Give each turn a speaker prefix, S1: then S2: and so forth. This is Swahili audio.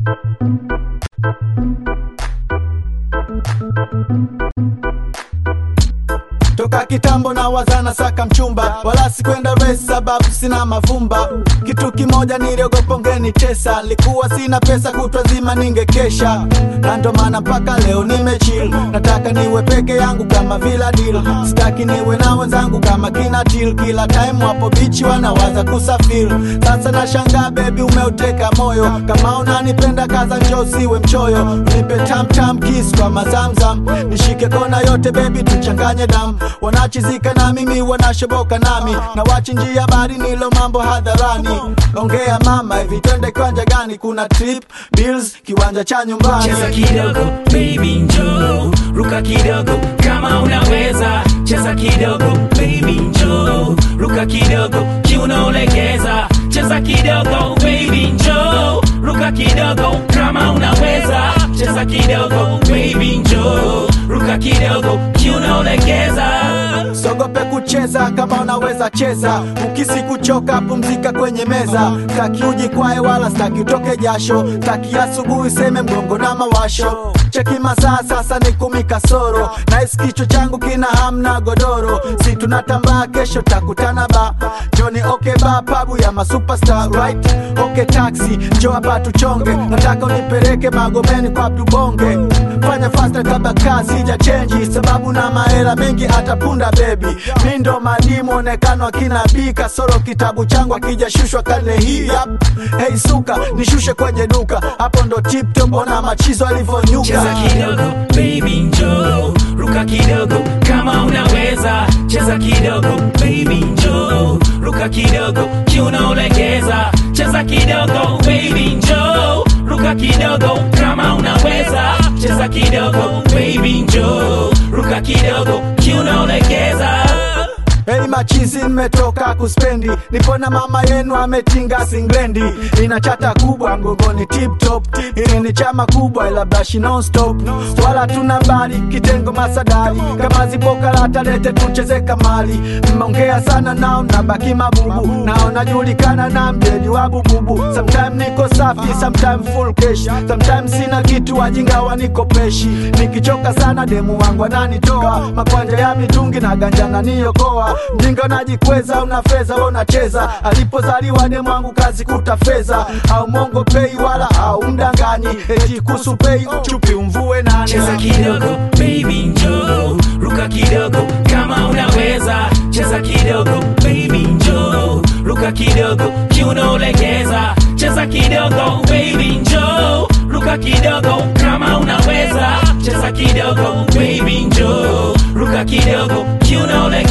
S1: toka kitambo na wazana saka mchumba wala sikwenda race sababu sina mavumba kitu kimoja niliogopa ungenitesa likuwa sina pesa kutwa nzima ningekesha na ndo maana mpaka leo nimechill nataka niwe peke yangu kama vila deal sitaki niwe na wenzangu kama kina til kila time wapo bichi wanawaza kusafiri sasa nashangaa bebi umeuteka moyo kama unanipenda kaza njoo siwe mchoyo nipe tamtam kiss kwa mazamzam nishike kona yote bebi tuchanganye damu wanachizika na mimi wanashoboka nami na wachi njia bari nilo mambo hadharani ongea mama hivi twende kiwanja gani kuna trip bills kiwanja cha nyumbani
S2: cheza kidogo baby njoo ruka kidogo kama unaweza cheza kidogo baby njoo ruka kidogo kiunaolegeza cheza kidogo baby njoo ruka kidogo kama unaweza cheza kidogo baby njoo ruka kidogo kiunaolegeza
S1: sogope kucheza kama unaweza cheza ukisi kuchoka pumzika kwenye meza staki ujikwae wala staki utoke jasho staki asubuhi seme mgongo na mawasho cheki masaa sasa ni kumi kasoro nahisi kichwa changu kina hamna godoro si tunatambaa kesho takutana ba joni okay ba pabu ya masuperstar right okay taxi njo hapa tuchonge nataka unipeleke magomeni kwa tubonge fanya fasta kabla kazi ija chenji sababu na mahela mengi atapunda bebi mi ndo madimu onekano akina bi kasoro kitabu changu akijashushwa karne hii yap hey suka nishushe kwenye duka hapo ndo tiptop ona machizo alivyonyuka
S2: cheza kidogo baby njoo ruka kidogo kama unaweza cheza kidogo baby njoo ruka kidogo kiunaolegeza cheza kidogo baby njoo ruka kidogo kama unaweza cheza kidogo baby njoo ruka kidogo kiunaolegeza
S1: Hei machizi nimetoka kuspendi nipo na mama yenu ametinga singlendi ina chata kubwa mgongoni tip top ili ni chama kubwa ila brashi non stop wala tuna bali kitengo masadali kama zipo karata lete tucheze kamali mmeongea sana nao nabaki mabubu nao najulikana na mjeji wa bububu sometime niko safi sometime full cash sometime sina kitu wajinga wanikopeshi nikichoka sana demu wangu ananitoa makwanja ya mitungi na ganja naniokoa mjinga unajikweza una fedha we unacheza alipozaliwa demu wangu kazi kuta fedha au mongo pei wala au mdanganyi eti kusu pei chupi umvue nani
S2: cheza kidogo baby njoo ruka kidogo kama unaweza cheza kidogo baby njoo ruka kidogo kiunaolegeza cheza kidogo baby njoo ruka kidogo kama unaweza cheza kidogo baby njoo ruka kidogo kiunaolegeza